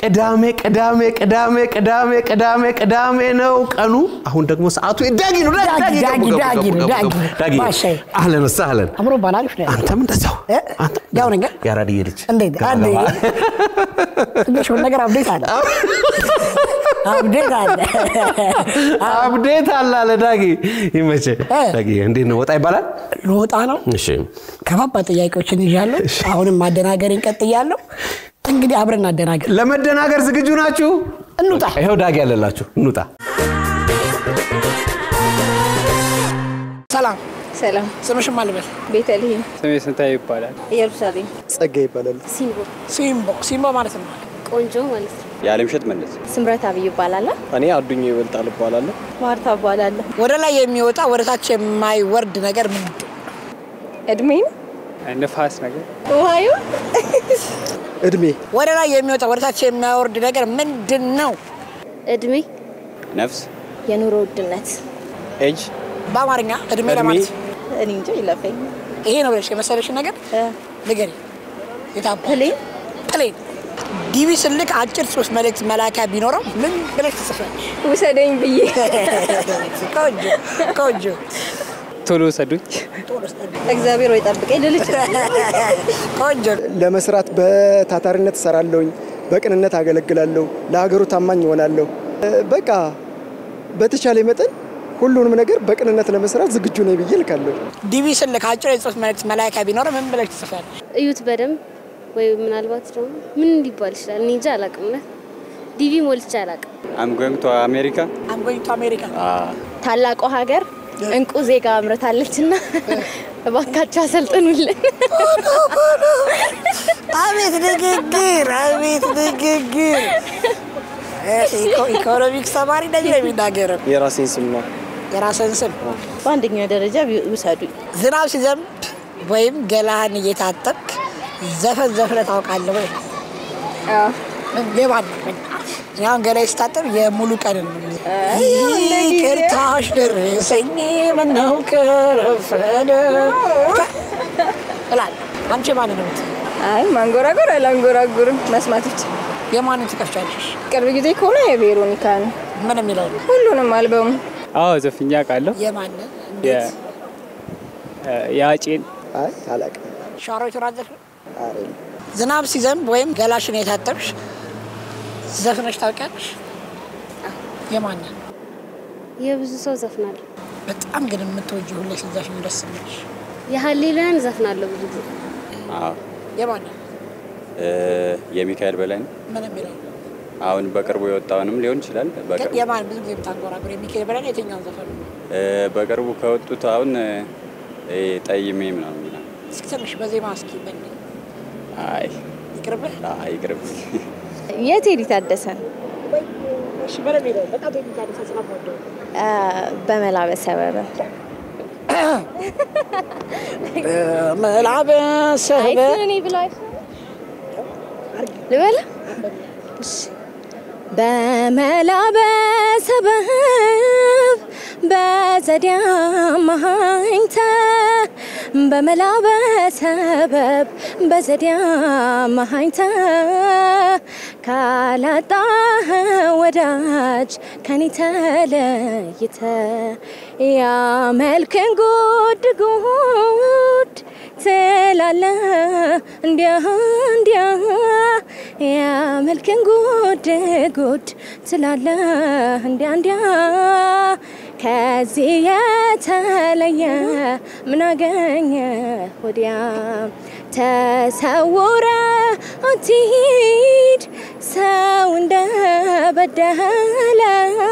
ቅዳሜ ቅዳሜ ቅዳሜ ቅዳሜ ቅዳሜ ቅዳሜ ነው ቀኑ። አሁን ደግሞ ሰዓቱ ዳጊ ነው። ዳጊ፣ ገቡ፣ ዳጊ፣ ገቡ፣ ዳጊ ገቡ፣ ነው፣ ገቡ፣ ዳጊ። ዳጊ ባሻዬ። አህለን ወሰህለን። አምሮ ባላልፍ ነው አንተም እንደዛው እ? አንተ ያው ነገር የአራድዬ ልጅ እንዴት ገባ፣ አንዴ ገባ። ትንሽ ሆነ ነገር አብዴት አለ አብዴት አለ አብዴት አለ አለ ዳጊ። ይመቼ እ? ዳጊ። እንዴት ነው ወጣ ይባላል? ልወጣ ነው። እሺ ከባባድ ጥያቄዎችን ይዣለሁ። አሁንም ማደናገርን ቀጥያለሁ። እንግዲህ አብረን እናደናገር። ለመደናገር ዝግጁ ናችሁ? እንውጣ። ይኸው ዳጊ ያለላችሁ እንውጣ። ሰላም፣ ሰላም ስምሽን ማን ልበል? ቤተልሔም ስሜ ስንታየው ይባላል። ኢየሩሳሌም ጸጋ ይባላል። ሲምቦ ሲምቦ። ሲምቦ ማለት ነው ቆንጆ ማለት ነው። የዓለምሸት መለስ። ስምረት አብይ ይባላል። እኔ አዱኛ ይበልጣል እባላለሁ። ማርታ እባላለሁ። ወደ ላይ የሚወጣ ወደ ታች የማይወርድ ነገር ምንድን ነው? እድሜን ንፋስ ነገር ውሃዩ እድሜ፣ ወደ ላይ የሚወጣ ወደ ታች የማይወርድ ነገር ምንድን ነው? እድሜ ነፍስ፣ የኑሮ ውድነት ኤጅ፣ በአማርኛ እድሜ እድሜ። ለማለት እኔ እንጃ ይለፈኝ ይሄ ነው ብለሽ የመሰለሽን ነገር ንገሪ። የታባ ፕሌን ፕሌን ዲቪ ስልክ አጭር ጽሑፍ መልእክት መላኪያ ቢኖረው ምን ብለሽ ትጽፊያለሽ? ውሰደኝ ብዬ ቆንጆ ቆንጆ። ቶሎ ሰዱኝ። እግዚአብሔር ወይ ጠብቀኝ ልል እችላለሁ። ቆንጆ ለመስራት በታታሪነት እሰራለሁኝ፣ በቅንነት አገለግላለሁ፣ ለሀገሩ ታማኝ እሆናለሁ። እ፣ በቃ በተቻለ መጠን ሁሉንም ነገር በቅንነት ለመስራት ዝግጁ ነኝ ብዬ ልካለሁ። ዲቪ ስልክ አጭር የጽሑፍ መልእክት መላኪያ ቢኖረው ምን ብለሽ ትጽፊያለሽ? እዩት በደንብ ወይ ምናልባት ደግሞ ምን ሊባል ይችላል? እኔ እንጃ አላውቅም። እውነት ዲቪ ሞልቼ አላውቅም። አም ጎይንግ ቱ አሜሪካ አም ጎይንግ ቱ አሜሪካ ታላቋ ሀገር እንቁ ዜጋ አምርታለች እና እባካችሁ አሰልጥኑልን። አቤት ንግግር! አቤት ንግግር! ኢኮ- ኢኮኖሚክስ ተማሪ እንደዚህ ነው የሚናገረው። የራሴን ስም ነው። የራስን ስም በአንደኛ ደረጃ ውሰዱኝ። ዝናብ ሲዘንብ ወይም ገላህን እየታጠብክ ዘፈን ዘፍነህ ታውቃለህ ወይ? የማን ነው? እኔ አሁን ገላይ ስታጠብ የሙሉ ቀን ነው። ይቅርታሽ ደረሰኝ ምነው ከረፈደ እላለሁ። አንቺ የማን ነው? የምትይው? አይ ማንጎራጎር አላንጎራጉርም፣ መስማት ብቻ። የማንን ትከፍቻለሽ? ቅርብ ጊዜ ከሆነ የቬሮኒካ ነው። ምን የሚለው ነው? ሁሉንም አልበሙ አዎ ዘፍኛ አውቃለሁ። የማንን? እንዴት? የአጬን አይ አላውቅም። ሻወር አዘፍ ዝናብ ሲዘንብ ወይም ገላሽን የታጠብሽ ዘፍነሽ ታውቂያለሽ? የማንን? የብዙ ሰው ዘፍናለሁ። በጣም ግን የምትወጂው ሁሌ ስትዘፍኝ ደስ የሚልሽ የሀሌሉያን ዘፍናለሁ ብዙ ጊዜ። የማንን? የሚካኤል በላይ ነው። ምን የሚለው አሁን በቅርቡ የወጣውንም ሊሆን ይችላል። ግን በቅርቡ የማን ብዙ ጊዜ የምታንጎራጉር የሚካኤል በላይ ነው? የትኛውን ዘፈን ነው? እ፣ በቅርቡ ከወጡት አሁን እ፣ ጠይሜ ምናምን ይላል። እስኪ ትንሽ በዜማ እስኪ በል አይ ይቅርብህ። አይ ይቅርብኝ። የቴዲ ታደሰ እሺ በደንብ ሄደው በጣም የሚታደሰ ስለምወደው በመላበስ ሰበበ መላበሰበ እኔ ብለው አይሰማም። ልበላ በመላ በሰበብ በዘዴ አማሃኝተ በመላ በሰበብ በዘዴ አማሃኝተ ካላጣህ ወዳጅ ከኔ ተለይተ ያመልክን ጉድ ጉድ ትላለ እንዲያ እንዲያ ያመልክን ጉድ ጉድ ትላለ እንዲያ እንዲያ ከዚህ የተለየ ምን አገኘ ወዲያ ተሰውረ አትሂድ ሰው እንደበደለ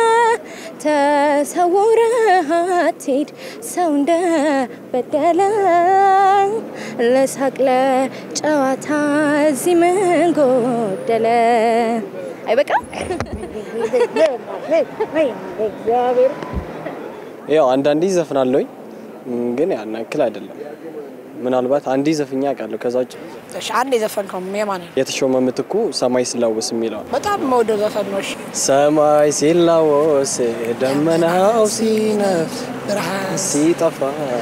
ተሰውረ አትሂድ ሰው እንደበደለ ለሳቅ ለጨዋታ እዚህ ምን ጎደለ? አይበቃም? ያው አንዳንዴ ዘፍናለሁኝ ግን ያን ያክል አይደለም። ምናልባት አንዴ ዘፍኛ አውቃለሁ። ከዛ ውጭ እሺ አንድ የዘፈንከው የማን ነው? የተሾመ ምትኩ ሰማይ ሲላወስ የሚለው በጣም የምወደው ዘፈን ነው። እሺ ሰማይ ሲላወስ ደመናው ሲነፍስ ብርሃን ሲጠፋ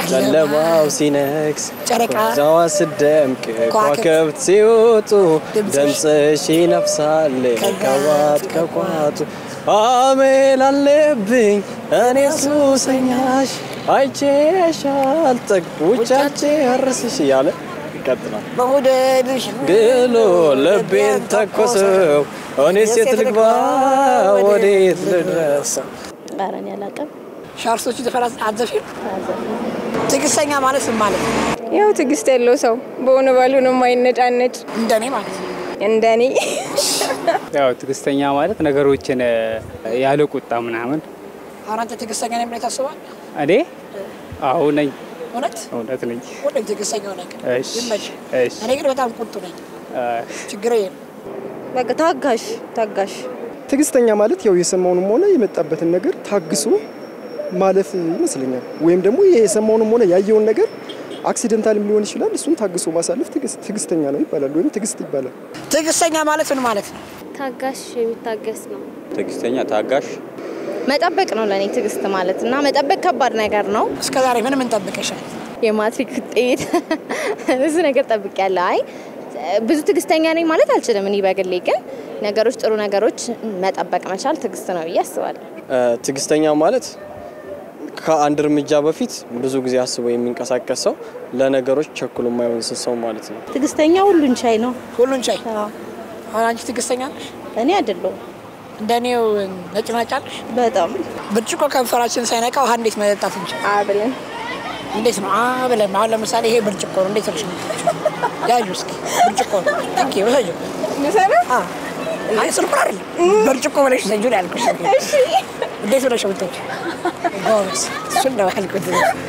ጨለማው ሲነግስ ጨረቃ ዛዋ ስደምቅ ከዋክብት ሲወጡ ድምፅሽ ይነፍሳል ከዋት ከቋቱ አሜል አለብኝ እኔ ሱሰኛሽ አይቼሽ አልጠግ ውጫቼ አርስሽ እያለ ይቀጥላል። በሞደልሽ ግሎ ልቤን ተኮሰው እኔ ሴት ልግባ ወዴት ልድረስ? ኧረ እኔ አላውቅም። ሻርሶቹ ዘፈን አዘፊም ትዕግስተኛ ማለት ምን ማለት ነው? ያው ትዕግስት ያለው ሰው በሆነ ባሉ ነው የማይነጫነጭ እንደኔ ማለት ነው። እንደኔ ያው ትዕግስተኛ ማለት ነገሮችን እ፣ ያለ ቁጣ ምናምን። አሁን አንተ ትዕግስተኛ ነኝ ብለህ ታስባለህ? እኔ አዎ ነኝ፣ እውነት እውነት ነኝ። ሁሌም ትዕግስተኛ ሆነ እሺ፣ ይመችህ። እሺ። እኔ ግን በጣም ቁጡ ነኝ። እ፣ ችግር የለም። በቃ ታጋሽ ታጋሽ ትዕግስተኛ ማለት ያው የሰማውንም ሆነ የመጣበትን ነገር ታግሶ ማለፍ ይመስለኛል። ወይም ደግሞ ይሄ የሰማውንም ሆነ ያየውን ነገር አክሲደንታልም ሊሆን ይችላል። እሱን ታግሶ ማሳለፍ ትዕግስት- ትዕግስተኛ ነው ይባላል፣ ወይም ትዕግስት ይባላል። ትዕግስተኛ ማለት ምን ማለት ነው? ታጋሽ የሚታገስ ነው። ትዕግስተኛ ታጋሽ መጠበቅ ነው ለእኔ ትዕግስት ማለት እና መጠበቅ ከባድ ነገር ነው። እስከ ዛሬ ምን ምን ጠብቀሻል? የማትሪክ ውጤት ብዙ ነገር ጠብቄያለሁ። አይ ብዙ ትዕግስተኛ ነኝ ማለት አልችልም። እኔ በግሌ ግን ነገሮች ጥሩ ነገሮች መጠበቅ መቻል ትዕግስት ነው ብዬ አስባለሁ። ትዕግስተኛ ማለት ከአንድ እርምጃ በፊት ብዙ ጊዜ አስቦ የሚንቀሳቀስ ሰው፣ ለነገሮች ቸኩሎ የማይሆን ሰው ማለት ነው። ትዕግስተኛ ሁሉን ቻይ ነው። ሁሉን ቻይ። አሁን አንቺ ትዕግስተኛ ነሽ? እኔ አይደለሁም። እንደኔው ነጭናጫ ነሽ? በጣም ብርጭቆ ከንፈራችን ሳይነካ ውሃ እንዴት መጠጣት እንችል? አብለን እንዴት ነው አብለን? አሁን ለምሳሌ ይሄ ብርጭቆ ነው። እንዴት ነሽ የምትጠጪው? ያዡ እስኪ ብርጭቆ ነው። እንኪ ውሰጂው። አዎ። አይ ስልኩ አይደለም ብርጭቆ ብለሽ ውሰጂው ነው ያልኩሽ። እንዴት ብለሽ የምትጠጪው? ጎበዝ። እሱን ነው ያልኩት።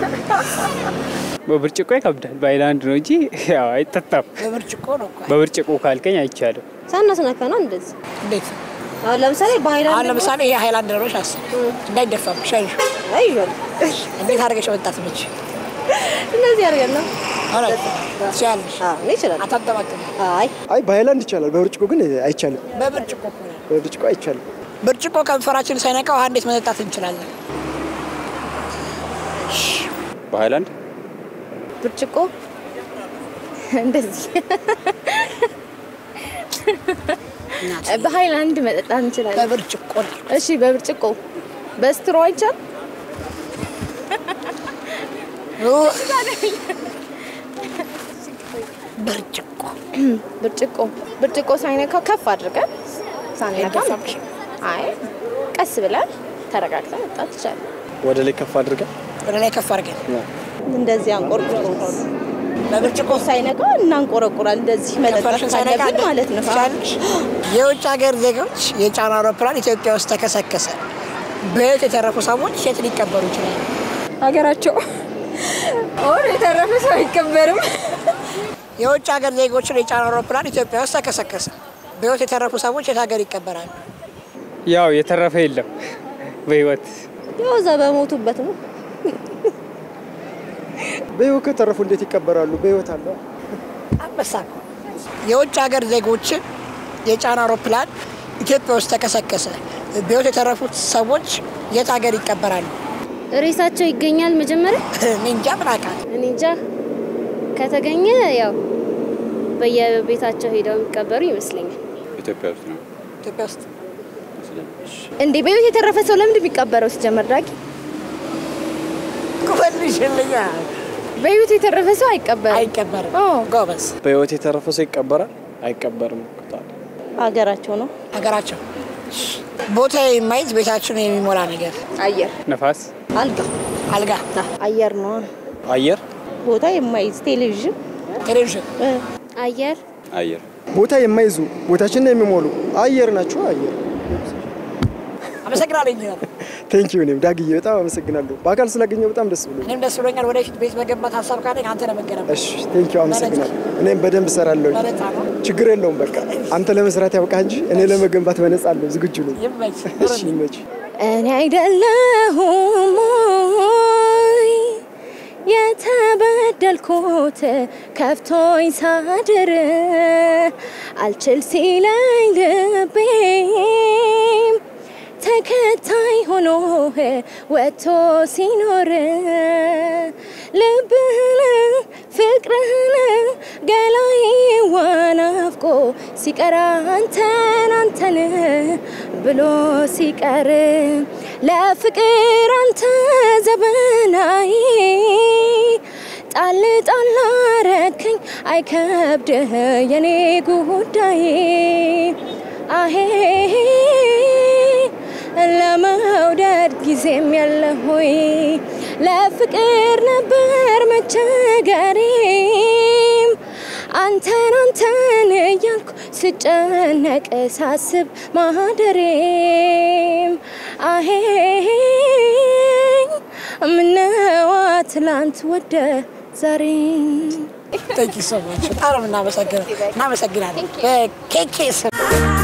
በብርጭቆ ይከብዳል። በአይላንድ ነው እንጂ ያው አይጠጣም። በብርጭቆ ነው እኮ። በብርጭቆ ካልከኝ አይቻልም። ሳናስነካ ነው እንደዚህ። እንዴት አሁን ለምሳሌ አሁን በሃይላንድ ለምሳሌ ይሄ ሃይላንድ ነው አስብ፣ እንዳይደፋብሽ አይሽ አይዞን እንዴት አድርገሽ መጣት ነች? እንደዚህ አድርገን ነው አራት ትችያለሽ። እኔ ይችላል። አታጠባጥም። አይ አይ በሃይላንድ ይቻላል፣ በብርጭቆ ግን አይቻልም። በብርጭቆ እኮ ነው። በብርጭቆ አይቻልም። ብርጭቆ ከንፈራችን ሳይነካ ውሃ እንዴት መጠጣት እንችላለን? በሃይላንድ ብርጭቆ እንደዚህ በሃይላንድ መጠጣት እንችላለን። በብርጭቆ ነው። እሺ፣ በብርጭቆ በስትሮ አይቻል ብርጭቆ ብርጭቆ ብርጭቆ ሳይነካ ከፍ አድርገን ሳንነካ አይደፋብሽ? አይ ቀስ ብለን ተረጋግተን መጣት ይቻላል። ወደ ላይ ከፍ አድርገን ወደ ላይ ከፍ አድርገን እንደዚህ አንቆርቁሮ በብርጭቆ ሳይነካ እናንቆረቁራል። እንደዚህ መጠጣት ከንፈርሽን ሳይነካ ካለብን ማለት ነው። ትችያለሽ? የውጭ ሀገር ዜጎች የጫኑ አውሮፕላን ኢትዮጵያ ውስጥ ተከሰከሰ። በሕይወት የተረፉ ሰዎች የት ሊቀበሩ ይችላሉ? ሀገራቸው ኦር የተረፈ ሰው አይቀበርም። የውጭ ሀገር ዜጎችን የጫኑ አውሮፕላን ኢትዮጵያ ውስጥ ተከሰከሰ። በሕይወት የተረፉ ሰዎች የት ሀገር ይቀበራሉ? ያው የተረፈ የለም በህይወት ያው እዛ በሞቱበት ነው። በህይወት ከተረፉ እንዴት ይቀበራሉ? በህይወት አለ አንበሳ እኮ። የውጭ ሀገር ዜጎችን የጫኑ አውሮፕላን ኢትዮጵያ ውስጥ ተከሰከሰ። በሕይወት የተረፉት ሰዎች የት ሀገር ይቀበራሉ? ሬሳቸው ይገኛል መጀመሪያ። እኔ እንጃ ምን አውቃለሁ። እኔ እንጃ ከተገኘ ያው በየቤታቸው ሄደው የሚቀበሩ ይመስለኛል። ኢትዮጵያ ውስጥ ነው። ኢትዮጵያ ውስጥ እንዴ በህይወት የተረፈ ሰው ለምንድን የሚቀበረው? ሲጀመር ዳጊ ኩበልሽልኛ በህይወት የተረፈ ሰው አይቀበርም። አይቀበርም። አዎ። ጎበዝ። በህይወት የተረፈ ሰው ይቀበራል አይቀበርም? ሀገራቸው ነው። ሀገራቸው ቦታ የማይዝ ቤታችሁን የሚሞላ ነገር አየር፣ ነፋስ፣ አልጋ፣ አልጋ፣ አየር ነው። አየር ቦታ የማይዝ ቴሌቪዥን፣ ቴሌቪዥን፣ አየር አየር ቦታ የማይዙ ቦታችንን የሚሞሉ አየር ናቸው። አየር አመሰግናለሁ ኢንጂነር። ቴንክ ዩ። እኔም ዳግዬ በጣም አመሰግናለሁ። በአካል ስላገኘው በጣም ደስ ብሎ እኔም ደስ ብሎኛል። ወደፊት ቤት መገንባት ሀሳብ ካለኝ አንተ ነው መገንባት። እሺ፣ ቴንክ ዩ። አመሰግናለሁ። እኔም በደንብ እሰራለሁ። በነፃ ነው። ችግር የለውም። በቃ አንተ ለመስራት ያብቃ እንጂ እኔ ለመገንባት በነፃ አለሁ፣ ዝግጁ ነኝ። ይመች። እሺ፣ ይመች። እኔ አይደለሁም ወይ የተበደልኩት ከፍቶኝ ሳድር አልችል ሲለኝ ልቤም ተከታይ ሆኖ ወጥቶ ሲኖር ልብህን ፍቅርህን ገላዬ ዋናፍቆ ሲቀር አንተን አንተን ብሎ ሲቀር ለፍቅር አንተ ዘበናይ ጣል ጣል አረከኝ አይከብድህ የኔ ጉዳይ አሄ ለመውደድ ጊዜም የለ ሆይ ለፍቅር ነበር መቸገሬም አንተን አንተን እያልኩ ስጨነቅ ሳስብ ማደሬም አሄ ምነዋ ትላንት ወደ ዛሬ Thank you so much. በጣም ነው የምናመሰግነው። እናመሰግናለን። በኬኬ ስም